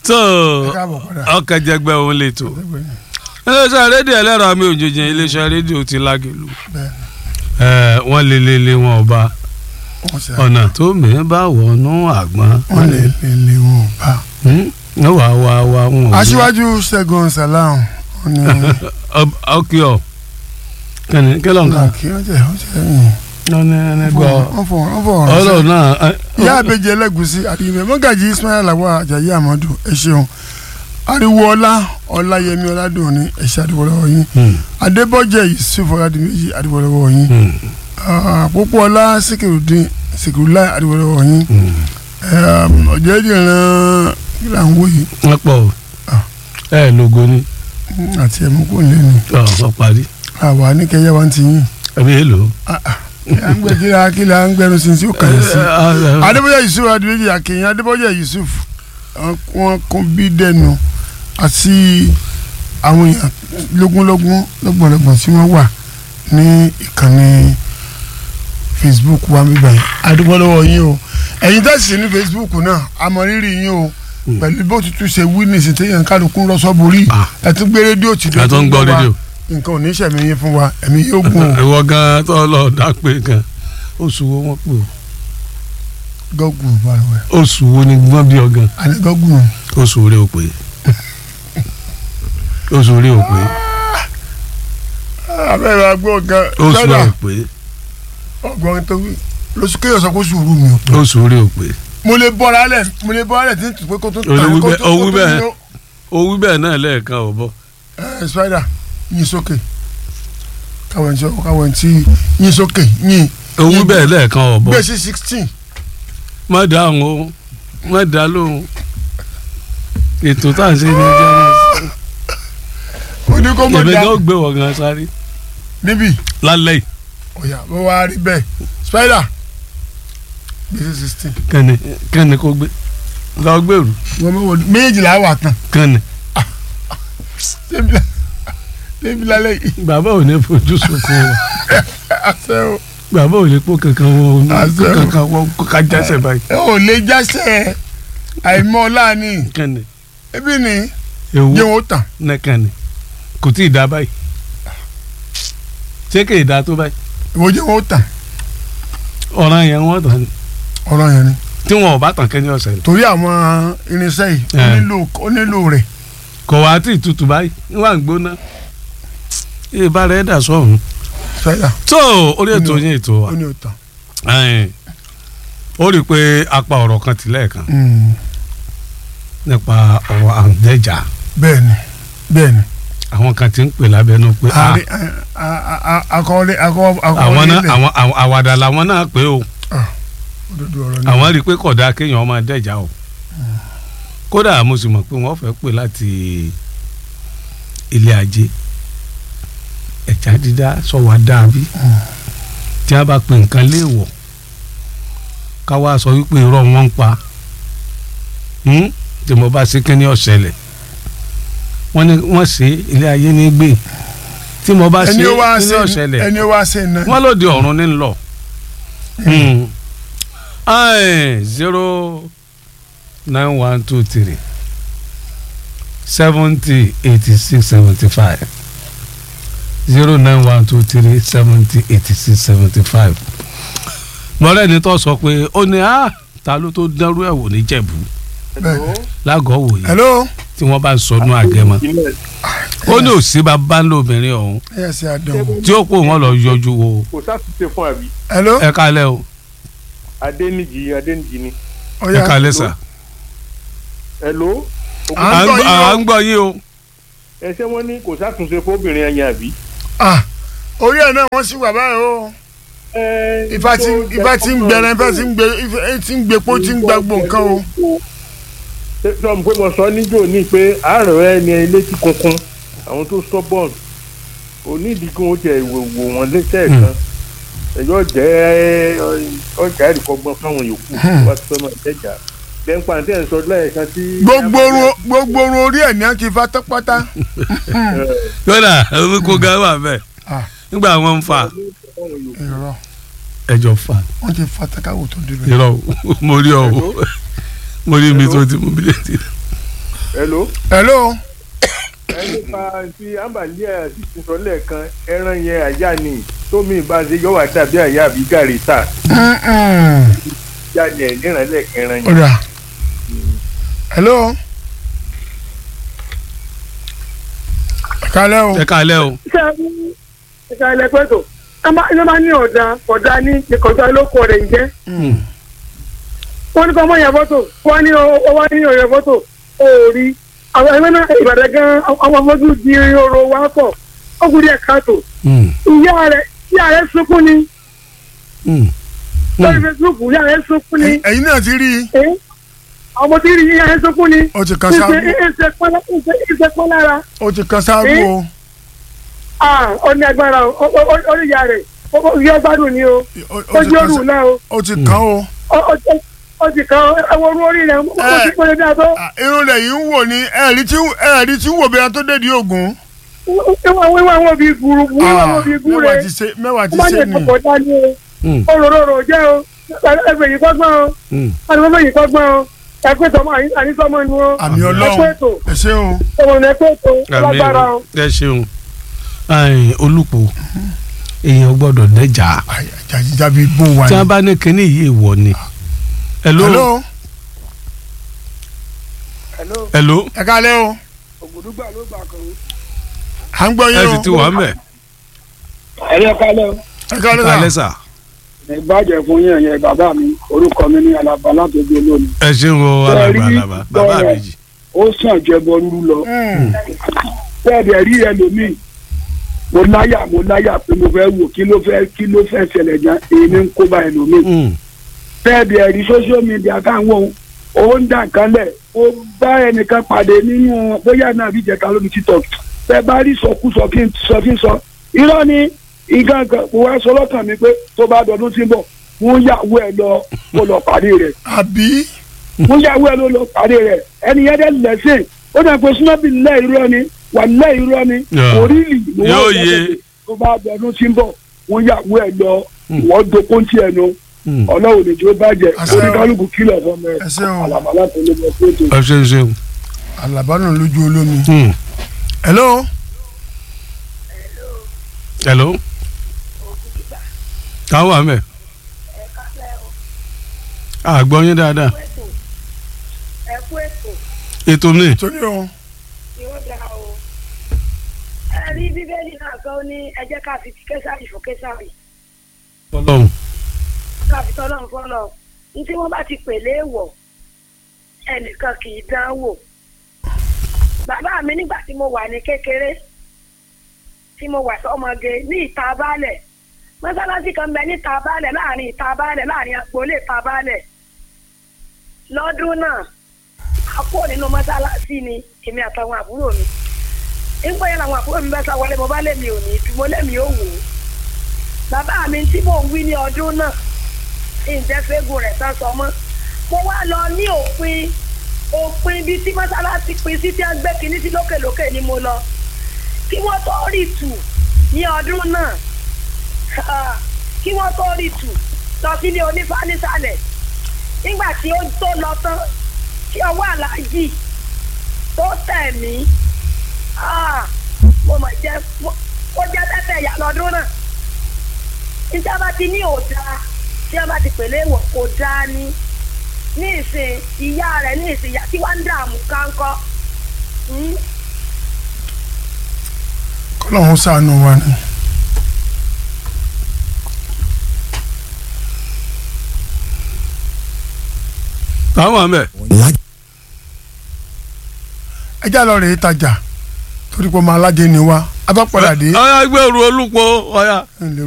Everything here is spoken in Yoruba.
tó ẹ káàbọ̀ padà. ọkàn jẹgbẹ́ òun lè tó iléeṣẹ́ rédíò ẹlẹ́rọ àmì òjòjì iléeṣẹ́ rédíò ti lágẹ̀lú bẹ́ẹ̀ ẹ̀ wọ́n lé lé lé wọn ọba wọ́n ṣe ọ̀nà tó mìíràn bá wọnú àgbọn wọ́n lè lè lè wọn ò bá. wọ́n wà wá wá wọn ò gbé. aṣíwájú ṣẹ́gun salam wọ́n ní ọkì ọ kẹ́ni kí ló ń kà kí wọ́n jẹ́ wọ́n jẹ́ yìí. wọ́n ní ẹni gbọ́ wọ́n fọ wọ́n fọ ọ̀rọ̀ ọlọ́run sí. náà ẹ, ìyá àbẹjẹ ẹlẹgùsí àdìmẹ mọgàjì ismail làwọn àjàyí àmọdù ẹ ṣeun ariwo ọlá ọláyẹmí ọládùnní ẹṣẹ àdìwọlọwọ yín Hmm, adébọjẹ yusuf ọládìmẹjì àdìwọlọwọ yín hmm, àpòpọ ọlá sikirudin sikirula àdìwọlọwọ yín hmm. ọjọdìran ìlànwó yìí wọ́n pọ̀ o. Ah. ẹ lógo ni àti ẹmú kò lé ní ọ ọ parí àwa ní kẹyẹ wa ti yín ẹbí èlò. à ń gbẹ kíra kíra ń gbẹnu sí sí ó kàn yín sí. adébọjẹ yusuf adébọjẹ akẹyìn adébọjẹ yusuf wọn kún bí dẹnu àti àwọn èèyàn lógúnlógún lọ́gbọ̀nlọ́gbọ̀n tí wọ́n wà ní ìkànnì facebook wa bíbá yìí adúgbò lọ́wọ́ yín o ẹ̀yin tẹ̀sí ní facebook náà àmọ̀rírì yín o pẹ̀lú bó tutù ṣe wí nìsín téèyàn kálukú ń lọ́sọ́ borí Ah. ẹ tún gbé rédíò tì ẹ tó ń gbọ́ rédíò. nǹkan ò ní sẹ̀mí yín fún wa ẹ̀mí yóò gùn o ìwọ gan tó lọ dápé gan oṣù wo wọn pè gọ́gùn balùwẹ̀ ó oṣù wo ni wọn bí ọ gan àní gọ́gùn oṣù rẹ ò pé oṣù rẹ ò pé abẹ́rẹ́ agbó gan oṣù rẹ lọ́dà ò pé ọgbọ́n tó wí lóṣù kéèyàn sọ pé sùúrù mi ò pé oṣù rẹ ò pé mo lè bọ́ra lẹ̀ mo lè bọ́ra lẹ̀ tí n tù pé kó tó O lè wí kó bẹ́ẹ̀- tó o kó wí tó bẹ́ẹ̀. yó. ó wí bẹ́ẹ̀ náà lẹ́ẹ̀kan ò bọ̀ ẹ spider yín sókè káwọn ẹni tí káwọn ẹni tí yín sókè yín ó wí bẹ́ẹ̀ lẹ́ẹ̀kan ò bọ̀ gbé sí sixteen má dáhùn o má dá lóhùn ètò tá à ń ṣe ní jẹun ó ní kó mọ̀ èmi dá gan gbé wọ̀ gan sáré níbí lálẹ́ yìí ọ̀yà bó wá rí bẹ́ẹ̀ spider gbé sí sixteen kẹ́ni kẹ́ni kó gbé lọ gbèrú wọ́n mọ̀ wọ́n méjìlá wà tán kẹ́ni débi la- débi lálẹ́ yìí bàbá ò ní fojú sunkún wa àṣẹ o bàbá ò lè pò kankan wọ Àṣẹ o. kankan wọ kó ká jásẹ̀ báyìí ẹ ò lè jáṣẹ àìmọ̀ ọ̀la ni kẹ́ni ebi ni ewu jẹ́ wọn ó tàn ní kẹ́ni kò tí ì dá báyìí ṣé kì í dá tó báyìí ìwọ jẹ́ wọn ó tàn ọ̀ràn yẹn wọ́n tàn ní ọ̀rọ̀ yẹn ni tí wọn ò bá tàn kẹ́ni ọ̀sẹ̀ ní. torí àwọn irinṣẹ́ yìí ó Ẹ. nílò ó nílò rẹ̀ kò wá tí ì tutù báyìí wà ń gbóná ìbá rẹ̀ dà sọ̀hún. spider tó orí ètò Ó ní- yín ètò wa ó ní ó tàn. ẹ̀ẹ́n, ó rí i pé apá ọ̀rọ̀ kan tì lẹ́ẹ̀kan Mm. nípa ọ̀rọ̀ àǹdẹ̀jà bẹ́ẹ̀ni bẹ́ẹ̀ni àwọn kan ti ń pè lábẹ́nú pé ah, àrí akọọlẹ akọ àwọn akọọlẹ náà ilẹ̀ àwọn àwọn- àwàdà làwọn náà pé o òdodo ọ̀rọ̀ ni àwọn rí i pé kódà kéèyàn máa dẹ̀jà o kódà mo sì mọ̀ pé wọ́n fẹ́ pè láti ilé ajé ẹ̀já dídá sọ wá dàbí tí a bá pe nǹkan léèwọ̀ ká wá sọ wípé irọ́ wọn ń pa Hmm? tí mo bá ṣe kíní ọ̀sẹ̀lẹ̀ wọ́n ní wọ́n ṣe ilé ayé ní gbé tí mo bá ṣe ẹni ó wá kíní ṣe ọ̀sẹ̀lẹ̀ ẹni ó wá ṣe iná wọ́n lòdì ọ̀run ní lọ. zero nine one two three seventy eighty six seventy five zero nine one two three seventy eighty six seventy five. mọ̀rẹ́ ni tó sọ pé ó ní á ta ló tó dẹ́rú ẹ̀ wò ní jẹ̀bú bẹ́ẹ̀ lágọ̀ọ́ wòye hello tí wọ́n bá ń sọnù àgẹ̀mọ́ ó ní òsì bá bá ń lóbìnrin ọ̀hún ẹ yẹ ṣe àdánwò tí ó pò wọ́n lọ yọjú wo kò sáfìsẹ fún àbí hello ẹ kálẹ̀ o adẹnijì adẹnijì ni ẹ ọ̀yà kálẹ̀ sà. hello À ń à ń gbọ́ gbọ́- yín o. à ń gbọ́ yín o. ẹsẹ wọn ní kò sátúnṣe fóbìnrin ẹyìn àbí. ah orí ẹ̀ náà wọ́n sì wà báyìí o ifá tí ifá tí ń gbẹrẹ ifá tí ń gbẹ ifá tí ń gbẹpọ tí ń gbàgbọ nǹkan o sọ pé mo sọ níjó ní pé àárọ̀ ẹ ní létí kunkun àwọn tó stubborn onídìí kí wọ́n jẹ ìwòwò wọn lẹ́sẹ̀ kan ẹ̀yọ́ jẹ́ ọjà ìrìkọ́gbọ́n fáwọn yòókù wá sí fẹ́ máa jẹ́jà bẹ́ńpà tí ẹ̀ ń sọ lẹ́ẹ̀kan tí. gbogbo orun gbogbo orun orí ẹ̀ ní à ń kí pátápátá yọ̀dà omi kó ga wà bẹ́ẹ̀ Ah. nígbà wọn ń fa irọ́ ẹjọ́ fa wọ́n ti fa takáwò tó débẹ̀ irọ́ o mo rí ọ o mo rí mi tó ti mú bílẹ̀tì hello hello ẹni pa ti ambalia ti ti sọ lẹ́ẹ̀kan ẹran yẹn àyà ni tómi bá ṣe yọ wá dàbí àyà àbí gàrí tà Mm-mm. yá ni ẹ̀ níran lẹ́ẹ̀kan ẹran ó yẹn. dà hello ẹ kálẹ́ o ẹ káalẹ́ o ṣe ìṣe ilẹ̀ pẹ̀tọ̀ ẹ máa ní ọ̀dà ọ̀dà ní ìkọ̀jọ́ olóko rẹ̀ ń jẹ́ wọ́n ní kọ́ ọmọ yẹn fọ́tò wọ́n ní ọwọ́ ní ọ̀yẹ́ fọ́tò òòrí àwọn ẹgbẹ́ náà ìbàdàn gan àwọn ọmọdún di oró wa pọ̀ ọkùnrin ẹ̀ káàtó Mm, ìyá rẹ̀ ìyá rẹ̀ sunkún ni mm, lórí mm. Facebook ìyá rẹ̀ sunkún ni ẹ̀yin náà ti rí i ẹ́ ọmọ tí rí ìyá rẹ̀ sunkún ni ó ti kan sáàbù ìṣe pọ́n lára ó ti kan sáàbù o ó ní agbára ó ní ìyá rẹ̀ ó yọ gbádùn ni o Ó- ó ó ti jẹ́ kan òrùn sá- náà o. ó ti kan o ó ti kan ẹwọ orú orí rẹ ó ti pèlè dáa tó Ah, irun rẹ̀ yìí ń wò ní ẹ̀rí tí ẹ̀rí tí ń wò bí ẹran tó dé di ogun wíwá wíwá wọn bí gúrú wíwá wọn bí gúrú mẹ́wàá rẹ ti ṣe mẹ́wàá ti ó bá ṣe yẹ ni kọkọ dání o Mm, òróró jẹ o ẹgbẹ yìí kọgbọn o mm. ẹgbẹ yìí kọgbọn o ẹgbẹ tọmọ àyíṣọmọ nu o àmì ẹgbẹ ọlọ́run ètò ẹ ṣé o ọmọ ní ẹgbẹ ètò Àmín lágbára o. o. ẹ ṣeun Ai, olùpọ̀ èèyàn gbọ́dọ̀ dẹ́jà Ay, jàjíjábí bó wà tí ní. wọ́n bá ní kínní yìí wọ̀ ni. hello hello hello hello ẹ kálẹ́ o ògùdùgbà ló gbà kan. à ń gbọ́ ẹ yín sì o ti wà mẹ́ ẹ̀rí kálẹ̀ ẹ kálẹ́ kálẹ́ sà sà ìbàjẹ́ fún yẹn yẹn bàbá mi orúkọ mi ní alaba látọjú olómi ẹ ṣeun o Ṣé ẹ alàgbà rí alàgbà bàbá bọ́ọ̀rọ̀? méjì. ó sàn jẹbọ rúru lọ Mm. bẹ́ẹ̀ rí ẹlòmíì mo láyà mo láyà pé mo fẹ́ wò kí ló fẹ́ kí ló fẹ́ ṣẹlẹ̀ gan èyí ní kó bá ẹlòmíì Mm, bẹ́ẹ̀ rí social media káwọn ó ń dà nǹkan lẹ̀ ó bá ẹnìkan pàdé nínú bóyá náà bí jẹ̀ka lórí tiktok bẹ́ẹ̀ bá rí sọkúsọ kí n sọ kí n sọ irọ́ ni ìgàngàn mo wá sọ lọ́kàn mi pé tó bá dọdún tí ń bọ̀ wọ́n yàwó ẹ̀ lọ kó lọ pàdé rẹ̀ àbí wọ́n yàwó ẹ̀ ló lọ pàdé rẹ̀ ẹni yẹn dẹ́ lẹ́sìn ó dà pé súnmọ́bì lẹ́ irọ́ ni wà lẹ́ irọ́ ni Yeah. orílì ló wà Yóò lọ́sẹ̀ yé. pé tó bá dọdún tí ń bọ̀ wọ́n yàwó ẹ̀ lọ Mm. wọ́n dokun tiẹ̀ nu mm. ọlọ́run lè jẹ́ ó bàjẹ́ Àṣẹ o. oníkálukú kìlọ̀ fún mi ẹ ṣé o àlàbàlà tó lè bọ̀ tó tó. ẹ ṣeun ṣeun. alábàárùn lójú olómi Mm. hello hello táwọn wà mẹ́ àgbọ̀ yín dáadáa ẹ kú ètò ètò mi torí o yóò dáa o. ẹ rí bíbélì náà kan ní ẹ jẹ́ ká fi késàrì fún késàrì ọlọ́run ká fi tọ́lọ́ fọ́lọ́ ní tí wọ́n bá ti pèlè wọ̀ ẹnìkan kì í dán wò. bàbá mi nígbà tí mo wà ní kékeré tí mo wà sọmọge ní ìta baálẹ̀ mọ́sálásí kan bẹ ní ìta baálẹ̀ láàrin ìta baálẹ̀ láàrin agboolé ìta baálẹ̀ lọ́dún náà a kó nínú mọ́sálásí ni èmi àtàwọn àbúrò mi nígbà yẹn làwọn àbúrò mi bá sá wọlé mo bá lèmi ò ní mo lèmi ò wò ó bàbá mi tí mò ń wí ní ọdún náà ǹjẹ́ fẹ́gùn rẹ̀ sá sọ mọ́ mo wá lọ ní òpin òpin bíi tí mọ́sálásí pin sí tí wọ́n gbé kinní sí lókèlókè ni mo lọ kí wọ́n tó rí tù ní ọdún náà ah, kí wọ́n tó rí tù lọ sílé onífá nísàlẹ̀ nígbà tí ó tó lọ tán tí ọwọ́ aláàjì tó tẹ̀ mí ah, mo mọ̀ jẹ́ ó jẹ́ tẹ́tẹ̀ ìyá lọ́dún náà níta bá ti ní òdà tí wọ́n bá ti pèlè wọ̀ kò dáa ní ní ìsìn ìyá rẹ̀ ní ìsìn ìyá tí wọ́n ń dààmú kánkọ́ Hmm? kọ́lọ́hún ṣàánú wa ni. táwọn wà mẹ́ ẹ já lọ rèé tajà torí pé ọmọ aládé ni wá a bá padà dé. ọ̀ya gbẹ̀rù olùpọ̀ ọ̀ya. ẹ ǹlẹ́